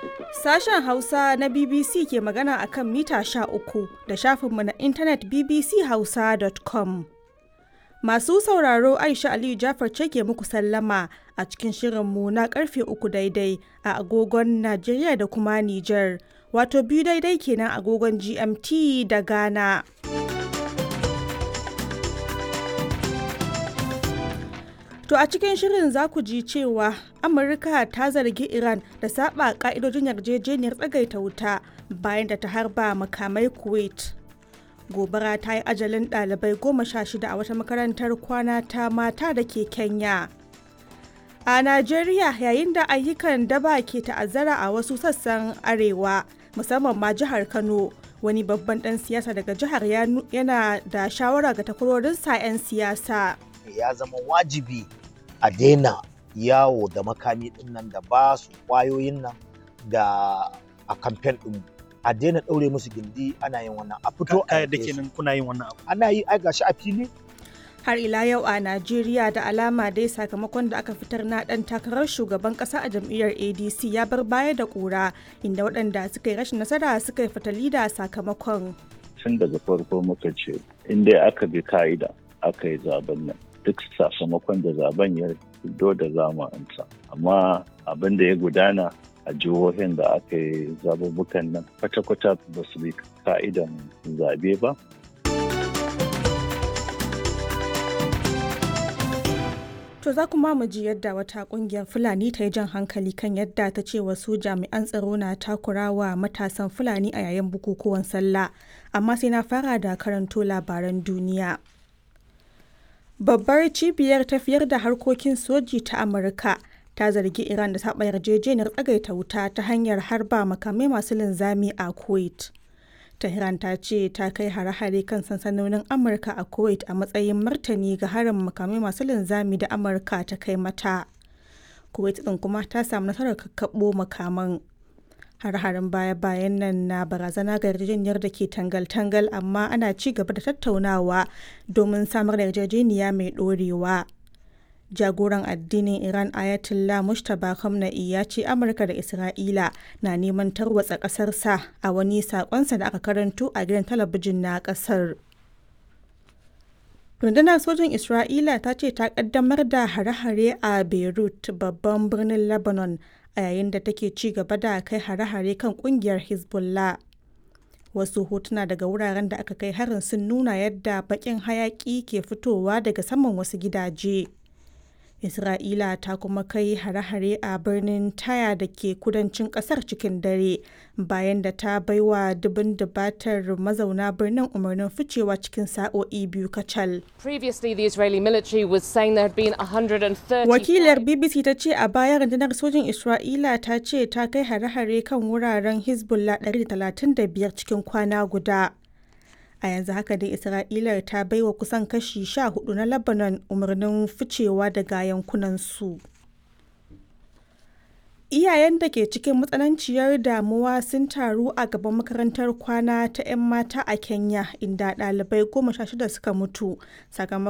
Sashen Hausa na BBC ke magana a kan mita uku da shafinmu na intanet bbchausa.com. Masu sauraro Aisha Aliyu Jafar ce ke muku sallama a cikin shirinmu na karfe uku daidai a agogon Najeriya da kuma Nijar, wato biyu daidai kenan agogon GMT da Ghana. To a cikin shirin za ku ji cewa Amurka ta zargi Iran da saba ka'idojin yarjejeniyar tsagaita wuta bayan da ta harba makamai Kuwait. Gobara ta yi ajalin ɗalibai goma sha shida a wata makarantar kwana ta mata da ke Kenya. A Najeriya yayin da ayyukan daba ke ta'azzara a wasu sassan arewa musamman ma jihar Kano wani babban ɗan siyasa daga jihar yana da shawara ga takwarorinsa 'yan siyasa. Ya zama wajibi a daina yawo da makami din nan da ba su kwayoyin nan da a kamfen din a daina ɗaure musu gindi ana yin wannan a fito a da kenan kuna yin wannan abu ana yi ai gashi a fili har ila yau a najeriya da alama dai sakamakon da aka fitar na dan takarar shugaban kasa a jam'iyyar adc ya bar baya da kura inda waɗanda suka yi rashin nasara suka yi fatali da sakamakon tun daga farko muka ce in dai aka bi ka'ida aka yi zaben nan duk sakamakon da zaben ya fito da zamu amsa amma abin da ya gudana a jihohin da aka yi zabubukan nan kwata-kwata ba su bi ka'idan zabe ba To za kuma mu ji yadda wata kungiyar Fulani ta yi jan hankali kan yadda ta ce wasu jami'an tsaro na takurawa matasan Fulani a yayin bukukuwan sallah. Amma sai na fara da karanto labaran duniya. Babbar cibiyar tafiyar da harkokin soji ta Amurka ta zargi Iran da taɓa yarjejeniyar tsagaita wuta ta hanyar harba makamai masu linzami a Kuwait. Tehran ta ce ta kai hare-hare kan sansanonin Amurka a Kuwait a matsayin martani ga harin makamai masu linzami da Amurka ta kai mata. Kuwait ɗin kuma ta samu nasarar kakkaɓo makaman. Har-harin baya-bayan nan na barazana ga yarjejeniyar da ke tangal-tangal amma ana ci gaba da tattaunawa domin samar da yarjejeniya mai ɗorewa. jagoran addinin Iran Ayatollah Mustapha Khamenei ya ce Amurka da Isra'ila na neman tarwatsa ƙasarsa a wani saƙonsa da aka karanto a gidan talabijin na ƙasar. Rundunar sojin Isra'ila ta ce ta ƙaddamar da hare-hare a Beirut babban birnin Lebanon a yayin da take ci gaba da kai hare-hare kan ƙungiyar Hezbollah. Wasu hotuna daga wuraren da aka kai harin sun nuna yadda baƙin hayaƙi ke fitowa daga saman wasu gidaje. Isra'ila ta kuma kai hare-hare a birnin Taya da ke kudancin kasar cikin dare bayan da ta baiwa dubin dubatar mazauna birnin umarnin ficewa cikin sa'o'i biyu kacal. Wakilar BBC ta ce a baya rundunar sojin Isra'ila ta ce ta kai hare-hare kan wuraren Hezbollah 135 cikin kwana guda. a yanzu haka dai isra'ila ta baiwa kusan kashi sha hudu na lebanon umarnin ficewa daga yankunansu iyayen da ke cikin matsananciyar damuwa sun taru a gaban makarantar kwana ta 'yan mata a kenya inda ɗalibai goma sha shida suka mutu sakamakon